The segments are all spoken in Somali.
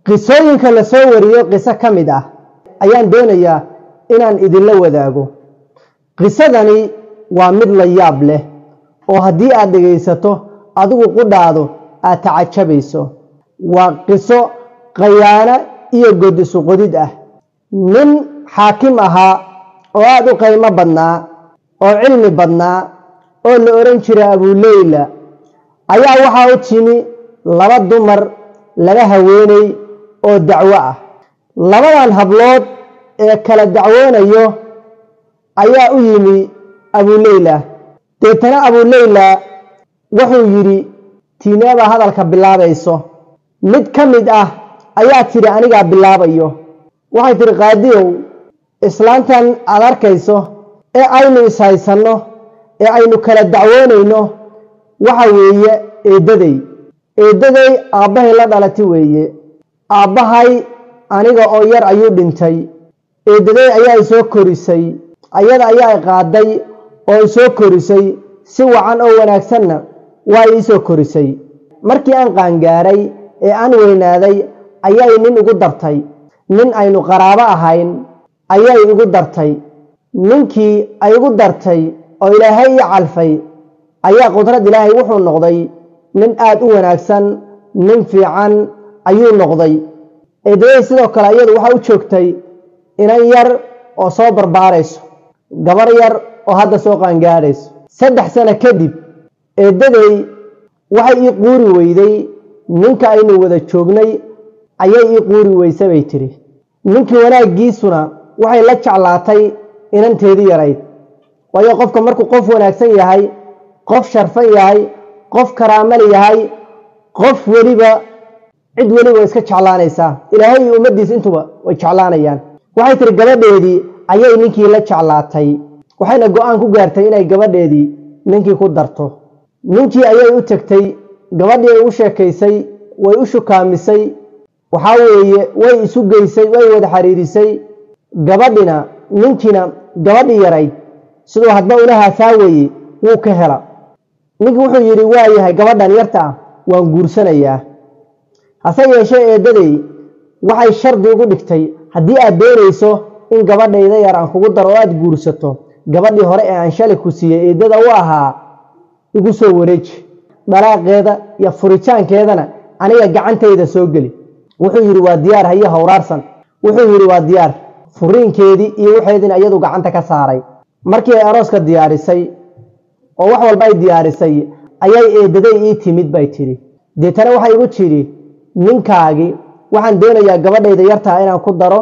qisooyinka la soo wariyo qiso ka mid ah ayaan doonayaa inaan idinla wadaago qisadani waa mid la yaab leh oo haddii aad dhegaysato adigu qudhaado aad tacajabayso waa qiso khayaano iyo god isu qodid ah nin xaakim ahaa oo aada u qiimo badnaa oo cilmi badnaa oo la odhan jiray abuleyla ayaa waxaa u timi laba dumar laba haweeney oo dacwo ah labadan hablood ee kala dacwoonayo ayaa u yimi abuleyla deetana abuleyla wuxuu yidhi tiineebaa hadalka bilaabayso mid ka mid ah ayaa tidhi anigaa bilaabayo waxay tidhi qaadiyow islaantan aad arkayso ee aynu ishaysanno ee aynu kala dacwoonayno waxa weeye eeddaday eeddaday aabbahay la dhalati weeye aabbahay aniga oo yar ayuu dhintay eeddaday ayaa isoo korisay ayada ayaa i qaaday oo isoo korisay si wacan oo wanaagsanna waa iisoo korisay markii aan qaangaaray ee aan weynaaday ayay nin igu dartay nin aynu qaraabo ahayn ayay igu dartay ninkii ay igu dartay oo ilaahay ii calfay ayaa qudrad ilaahay wuxuu noqday nin aada u wanaagsan nin fiican ayuu noqday eedaday sidoo kale iyadu waxaa u joogtay inan yar oo soo barbaarayso gabar yar oo hadda soo qaangaadhayso saddex sano kadib eeddaday waxay ii quuri weyday ninka aynu wada joognay ayay ii quuri weyse bay tidhi ninkii wanaaggiisuna waxay la jeclaatay inanteedii yarayd waayo qofka markuu qof wanaagsan yahay qof sharfan yahay qof karaamal yahay qof weliba cid weliba way iska jeclaanaysaa ilaahay iyo ummaddiisa intuba way jeclaanayaan waxay tihi gabadheedii ayay ninkii la jeclaatay waxayna go-aan ku gaartay inay gabadheedii ninkii ku darto ninkii ayay u tegtay gabadhii ay u sheekaysay way u shukaamisay waxaa weeye way isu geysay way wada xiriirisay gabadhina ninkiina gabadhii yarayd siduu hadba ula haasaawaye wuu ka hela ninkii wuxuu yidhi waa yahay gabadhan yarta ah waan guursanayaa hase yeeshee eeddaday waxay shardi ugu dhigtay haddii aad doonayso in gabadhayda yar aan kugu daro oo aada guursato gabadhii hore ee aan shalay ku siiyey eeddada u ahaa igu soo wareeji dhalaaqeeda iyo furitaankeedana aniga gacantayda soo geli wuxuu yidhi waa diyaar haye howraarsan wuxuu yidhi waa diyaar furiinkeedii iyo waxeediina iyadu gacanta ka saaray markii ay arooska diyaarisay oo wax walba ay diyaarisay ayay eeddaday ii timid bay tidhi deetana waxay igu tidhi ninkaagii waxaan doonayaa gabadhayda yartaa inaan ku daro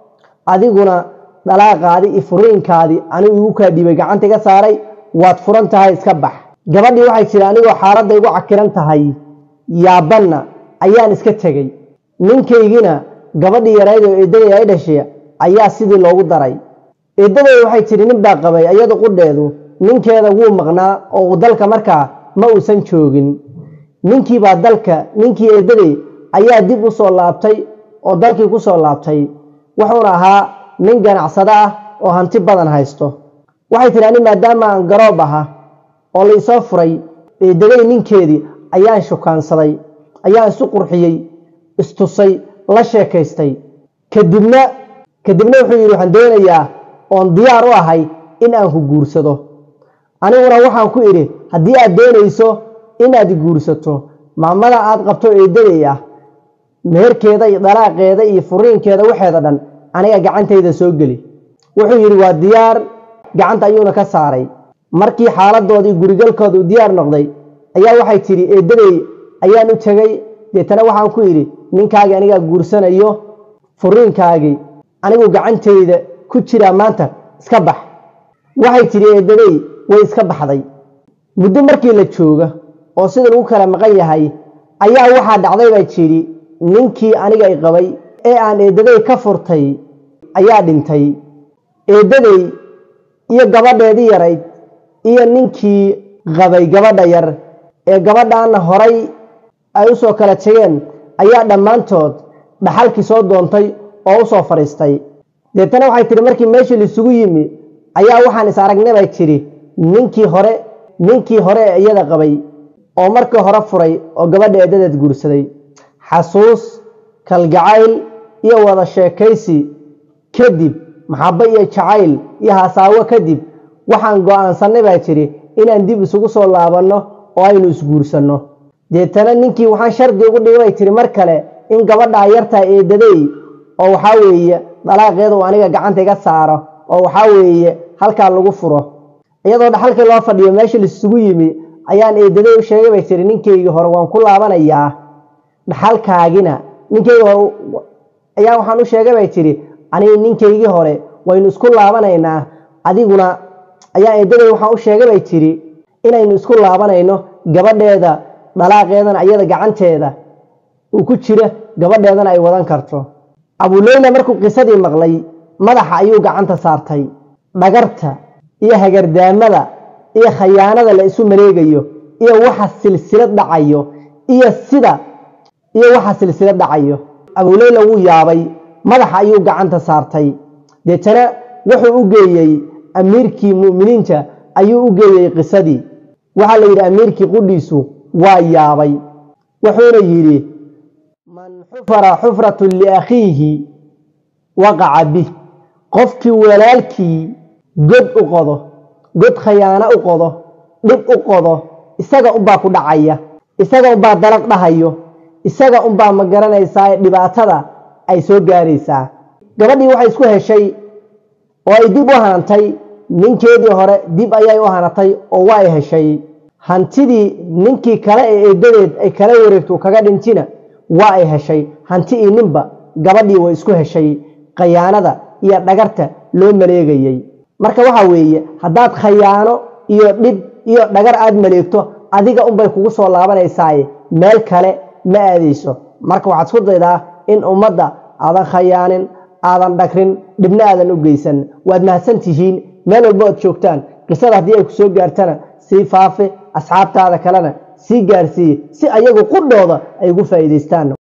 adiguna dhalaaqaadii iyo furiinkaadii anigu igu kaa dhiibay gacanta iga saaray waad furan tahay iska bax gabadhii waxay tidhi anigoo xaaladda igu cakiran tahay yaabanna ayaan iska tegey ninkaygina gabadhii yarayd oo eeddaday ay dhashay ayaa sidii loogu daray eeddaday waxay tidhi nin baa qabay iyadu qudheedu ninkeeda wuu maqnaa oo dalka markaa ma uusan joogin ninkiibaa dalka ninkii eeddaday ayaa dib u soo laabtay oo dalkii ku soo laabtay wuxuuna ahaa nin ganacsado ah oo hanti badan haysto waxay tidhi ani maadaama aan garoob aha oo la isoo furay eeddaday ninkeedii ayaan shukaansaday ayaan isu qurxiyey istusay la sheekaystay kadibna kadibna wuxuu yidhi waxaan doonayaa oon diyaar u ahay in aan ku guursado aniguna waxaan ku idhi haddii aad doonayso inaad guursato maamada aad qabto eeddaday ah meherkeeda iyo dalaaqeeda iyo furiinkeeda waxeeda dhan aniga gacantayda soo geli wuxuu yidhi waa diyaar gacanta ayuuna ka saaray markii xaaladoodii gurigalkooda u diyaar noqday ayaa waxay tidhi eeddaday ayaan u tegey deetana waxaan ku yidhi ninkaagii anigaa guursanayo furiinkaagii anigu gacantayda ku jiraa maanta iska bax waxay tidhi eeddaday way iska baxday muddo markii la jooga oo sida lagu kala maqan yahay ayaa waxaa dhacday bay tidhi ninkii aniga i qabay ee aan eeddaday ka furtay ayaa dhintay eeddaday iyo gabadheedii yarayd iyo ninkii qabay gabadha yar ee gabadhaana horay ay u soo kala tegeen ayaa dhammaantood dhaxalkii soo doontay oo u soo fadhiistay deetana waxay tidhi markii meeshii laisugu yimi ayaa waxaan is aragnay bay tidhi ninkii hore ninkii hore ee iyada qabay oo markii hore furay oo gabadha eedadeed guursaday xasuus kalgacayl iyo wada sheekaysi kadib maxabo iyo jacayl iyo hasaawo kadib waxaan go-aansanay baa jiri inaan dib isugu soo laabanno oo aynu isguursanno deetana ninkii waxaan shardi ugu dhigay bay tiri mar kale in gabadhaa yartaa eedaday oo waxaa weeye dalaaqeeda uu aniga gacanta iga saaro oo waxaa weeye halkaa lagu furo iyadoo dhaxalkii loo fadhiyo meesha laisugu yimi ayaan eedaday u sheegay bay tiri ninkaygii hore waan ku laabanayaa dhaxalkaagina ninkayga hore ayaa waxaan u sheegay bay tiri aniga ninkaygii hore waynu isku laabanaynaa adiguna ayaa eedaday waxaan u sheegay bay tiri inaynu isku laabanayno gabadheeda dhalaaqeedana iyada gacanteeda uu ku jira gabadheedana ay wadan karto abuleyla markuu qisadii maqlay madaxa ayuu gacanta saartay dhagarta iyo hagardaamada iyo khayaanada la isu mareegayo iyo waxa silsilad dhacayo iyo sida iyo waxa silsilad dhacayo abuleyla wuu yaabay madaxa ayuu gacanta saartay deetana wuxuu u geeyey amiirkii mu'miniinta ayuu u geeyey qisadii waxaa la yidhi amiirkii qudhiisu waa yaabay wuxuuna yidhi man xufara xufratun liakhiihi waqaca bih qofkii walaalkii god u qodo god khayaano u qodo dhib u qodo isaga unbaa ku dhacaya isaga unbaa dalaq dhahayo isaga unbaa ma garanaysaa dhibaatada ay soo gaaraysaa gabadhii waxay isku heshay oo ay dib u hanantay ninkeedii hore dib ayay u hanatay oo waa ay heshay hantidii ninkii kale ee eedadeed ay kala wareegto kaga dhintina waa ay heshay hanti io ninba gabadhii way isku heshay khayaanada iyo dhagarta loo maleegayey marka waxa weeye haddaad khayaano iyo dhib iyo dhagar aad maleegto adiga unbay kugu soo laabanaysaa meel kale ma aadayso marka waxaad isku daydaa in ummadda aadan khayaanin aadan dhagrin dhibna aadan u geysan waad mahadsan tihiin meel walba oad joogtaan qisada haddii ay ku soo gaartana sii faafe asxaabtaada kalena sii gaarsiiye si ayagu qudhooda ay ugu faa'iidaystaan